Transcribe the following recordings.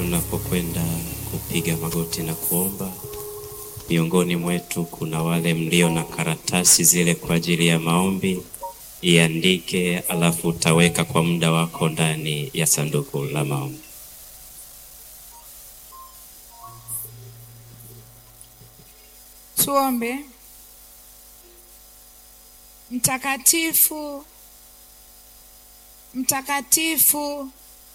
tunapokwenda kupiga magoti na kuomba, miongoni mwetu kuna wale mlio na karatasi zile kwa ajili ya maombi, iandike, alafu utaweka kwa muda wako ndani ya sanduku la maombi. Tuombe. Mtakatifu, mtakatifu,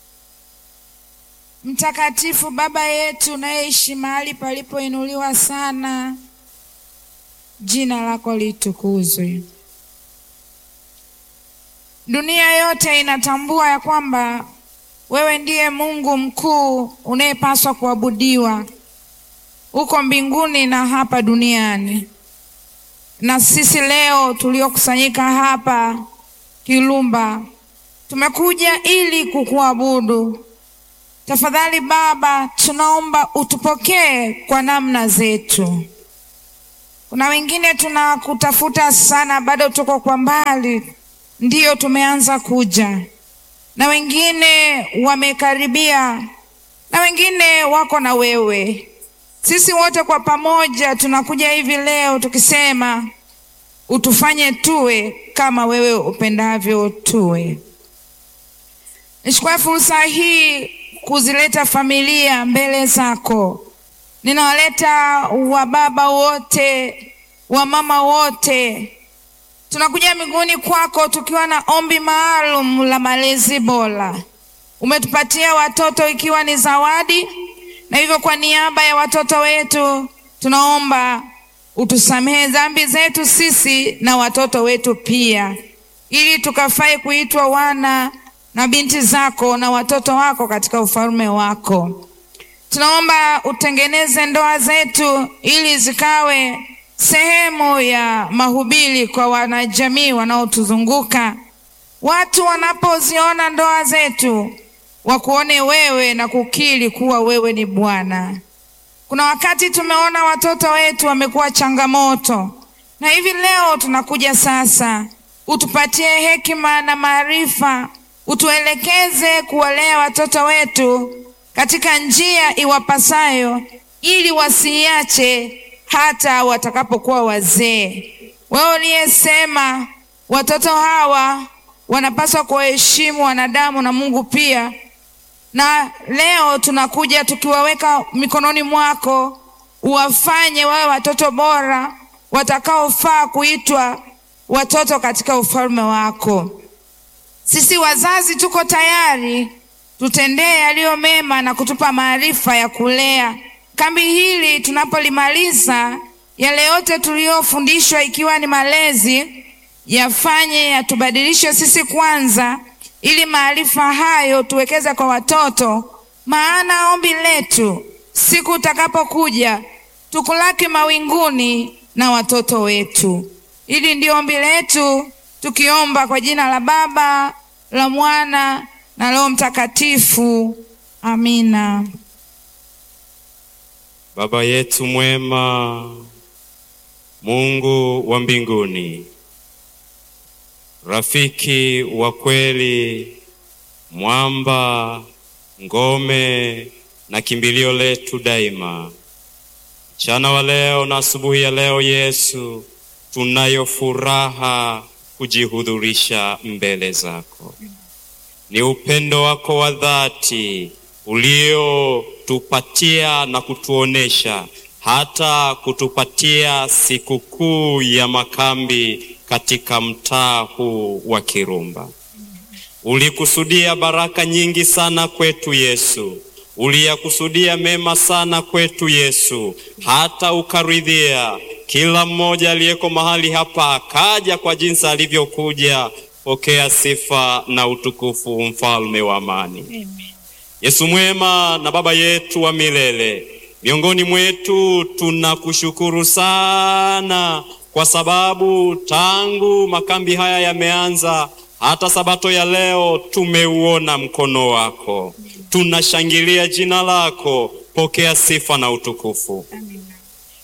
mtakatifu, Baba yetu unayeishi mahali palipoinuliwa sana, jina lako litukuzwe. Dunia yote inatambua ya kwamba wewe ndiye Mungu mkuu unayepaswa kuabudiwa huko mbinguni na hapa duniani. Na sisi leo tuliokusanyika hapa Kilumba tumekuja ili kukuabudu. Tafadhali Baba, tunaomba utupokee kwa namna zetu. Kuna wengine tunakutafuta sana, bado tuko kwa mbali, ndiyo tumeanza kuja, na wengine wamekaribia, na wengine wako na wewe. Sisi wote kwa pamoja tunakuja hivi leo tukisema utufanye tuwe kama wewe upendavyo tuwe. Nichukue fursa hii kuzileta familia mbele zako. Ninawaleta wababa wote, wamama wote, tunakuja miguuni kwako tukiwa na ombi maalum la malezi bora. Umetupatia watoto ikiwa ni zawadi na hivyo kwa niaba ya watoto wetu tunaomba utusamehe dhambi zetu sisi na watoto wetu pia, ili tukafae kuitwa wana na binti zako na watoto wako katika ufalme wako. Tunaomba utengeneze ndoa zetu ili zikawe sehemu ya mahubiri kwa wanajamii wanaotuzunguka. Watu wanapoziona ndoa zetu wakuone wewe na kukiri kuwa wewe ni Bwana. Kuna wakati tumeona watoto wetu wamekuwa changamoto, na hivi leo tunakuja sasa, utupatie hekima na maarifa, utuelekeze kuwalea watoto wetu katika njia iwapasayo, ili wasiiache hata watakapokuwa wazee. Wewe uliyesema watoto hawa wanapaswa kuwaheshimu wanadamu na Mungu pia na leo tunakuja tukiwaweka mikononi mwako, uwafanye wawe watoto bora watakaofaa kuitwa watoto katika ufalme wako. Sisi wazazi tuko tayari, tutendee yaliyo mema na kutupa maarifa ya kulea. Kambi hili tunapolimaliza, yale yote tuliyofundishwa, ikiwa ni malezi, yafanye yatubadilishe sisi kwanza ili maarifa hayo tuwekeze kwa watoto, maana ombi letu siku utakapokuja tukulaki mawinguni na watoto wetu. Hili ndio ombi letu, tukiomba kwa jina la Baba, la Mwana na Roho Mtakatifu. Amina. Baba yetu mwema, Mungu wa mbinguni, rafiki wa kweli, mwamba, ngome na kimbilio letu daima. Mchana wa leo na asubuhi ya leo, Yesu, tunayo furaha kujihudhurisha mbele zako. Ni upendo wako wa dhati uliotupatia na kutuonesha hata kutupatia sikukuu ya makambi katika mtaa huu wa Kirumba. Ulikusudia baraka nyingi sana kwetu Yesu, uliyakusudia mema sana kwetu Yesu, hata ukaridhia kila mmoja aliyeko mahali hapa akaja kwa jinsi alivyokuja. Pokea sifa na utukufu, mfalme wa amani. Amen. Yesu mwema na Baba yetu wa milele, miongoni mwetu tunakushukuru sana kwa sababu tangu makambi haya yameanza hata sabato ya leo tumeuona mkono wako, tunashangilia jina lako. Pokea sifa na utukufu. Amina.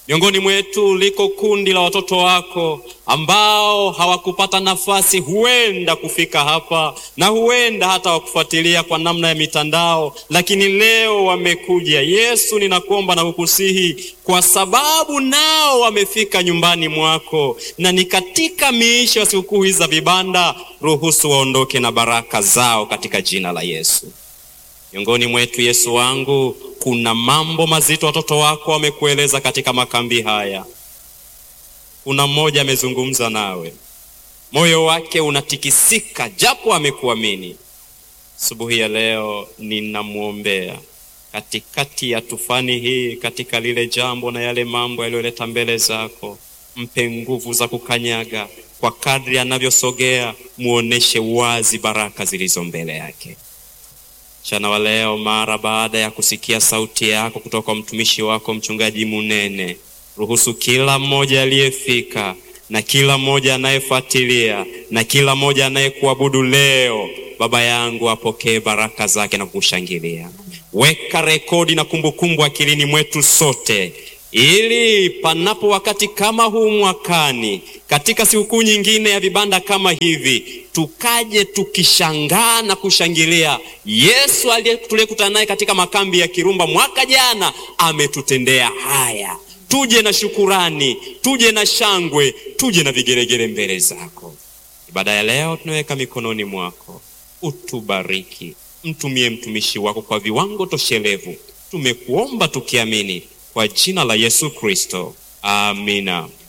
Miongoni mwetu liko kundi la watoto wako ambao hawakupata nafasi huenda kufika hapa na huenda hata wakufuatilia kwa namna ya mitandao, lakini leo wamekuja. Yesu, ninakuomba na kukusihi, kwa sababu nao wamefika nyumbani mwako na ni katika miisho ya sikukuu hizi za vibanda, ruhusu waondoke na baraka zao katika jina la Yesu. Miongoni mwetu Yesu wangu, kuna mambo mazito watoto wako wamekueleza katika makambi haya. Kuna mmoja amezungumza nawe, moyo wake unatikisika, japo amekuamini. Asubuhi ya leo ninamwombea katikati ya tufani hii, katika lile jambo na yale mambo yaliyoleta mbele zako, mpe nguvu za kukanyaga. Kwa kadri anavyosogea, muoneshe wazi baraka zilizo mbele yake. Mchana wa leo, mara baada ya kusikia sauti yako kutoka kwa mtumishi wako mchungaji Munene, ruhusu kila mmoja aliyefika na kila mmoja anayefuatilia na kila mmoja anayekuabudu leo, Baba yangu, apokee baraka zake na kukushangilia. Weka rekodi na kumbukumbu akilini mwetu sote ili panapo wakati kama huu mwakani, katika sikukuu nyingine ya vibanda kama hivi, tukaje tukishangaa na kushangilia Yesu aliye tuliyekutana naye katika makambi ya Kirumba mwaka jana ametutendea haya. Tuje na shukurani, tuje na shangwe, tuje na vigeregere mbele zako. Ibada ya leo tunaweka mikononi mwako, utubariki, mtumie mtumishi wako kwa viwango toshelevu. Tumekuomba tukiamini kwa jina la Yesu Kristo, amina.